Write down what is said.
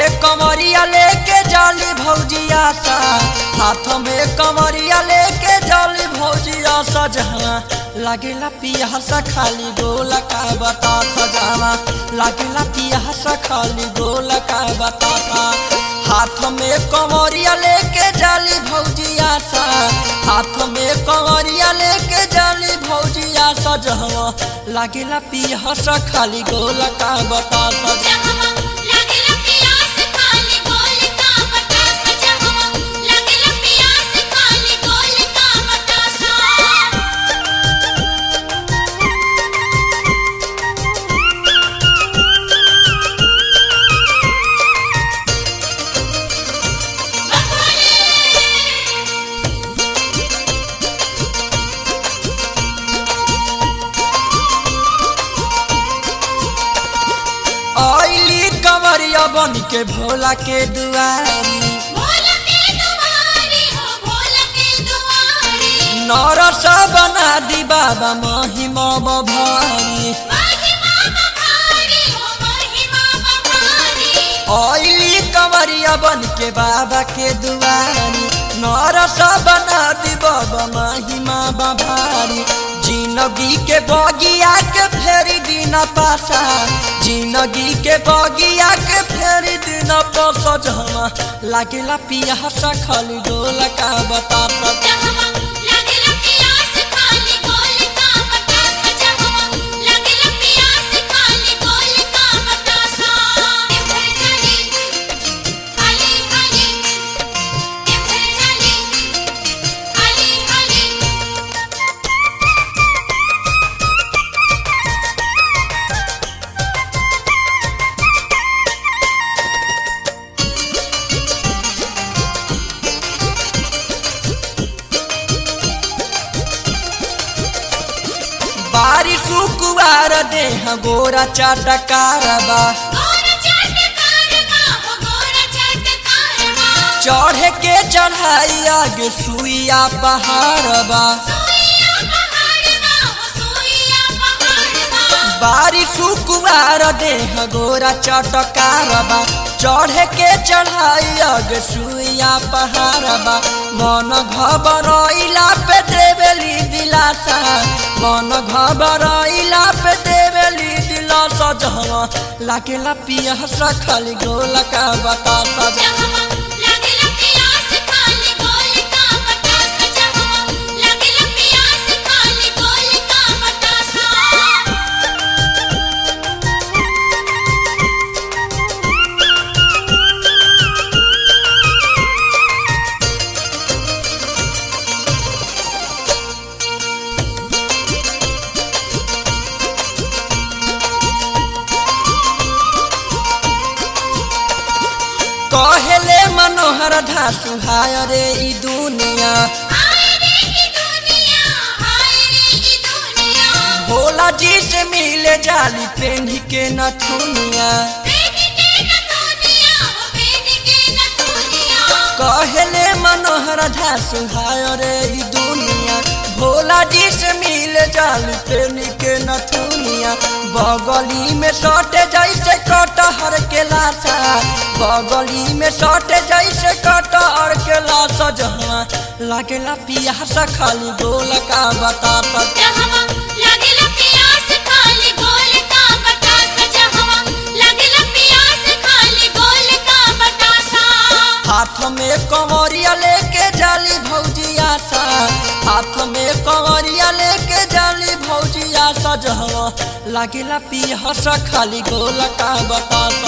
में कमरिया लेके जाली भौजिया सा हाथ में कमरिया लेके जाली भौजिया सजहा लागेला पियासा खाली गोला का बता सजावा लागेला पियासा खाली गोला का बता हाथ में कमरिया लेके जाली भौजिया सा हाथ में कमरिया लेके जाली भौजिया सजहवा लागेला पियासा खाली गोला का बता सजा जहवा लागेला पियास खाली गोल का बतासा जहवा लागेला पियास खाली गोल का बतासा आइली कमरिया बन के भोला के दुआरी भोल के दुआरी हो भोल के दुआरी नरस बना दी बाबा महिमा भारी महिमा बभारी हो महिमा बभारी आइली कमरिया बन के बाबा के दुआरी नरस बना दी बाबा महिमा भारी जिंदगी के बगिया के फेरी दिन पासा जिंदगी के बगिया के फेरी दिन पासा जमा लागेला पियासा खाली डोला का बता जहवा लागेला पियास खाली गोल का बतासा जहवा लागेला पियास खाली गोल का बतासा एफर चली खाली खाली एफर चली खाली खाली बारिश कुवार देह गोरा चाटकारबा गोरा चटकारवा हो गोरा चटकारवा चढ़े के चढ़ाई आगे सुइया पहाड़बा सोइया पहाड़वा हो सोइया पहाड़वा बारिश कुवार देह गोरा चाटकारबा चढ़े के चढ़ाई आगे सुइया पहाड़बा मन घबरैला पे देवेली दिलासा मन घबरैला पे देवेली दिलासा जहवा लागेला पियासा खाली गोला का बतासा जहवा लागेला पियास खाली गोल का बतासा जहवा लागेला पियास खाली गोल का बतासा कहेले मनोहर धासु हाय रे ई दुनिया हाय रे ई दुनिया हाय रे ई दुनिया भोला जी से मिले जाली पेंढी के नथुनिया बेनी के न दुनिया हो बेनी के न दुनिया कहेले मनोहर धासु हाय रे ई दुनिया भोला जी से मिले जाली पेंढी के नथुनिया बगली में सटे जैसे कटहर के लाशा बगली में सटे जैसे कटहर के लाशा जहाँ लागेला पियासा खाली गोल का बता जहवा लागेला पियास खाली गोल का बतासा जहवा लागेला पियास खाली गोल का बतासा हाथ में कमरिया लेके जाली भौजिया सा हाथ में कमरिया लेके जाली भौजिया सा जहवा लागेला पियासा खाली गोल का बता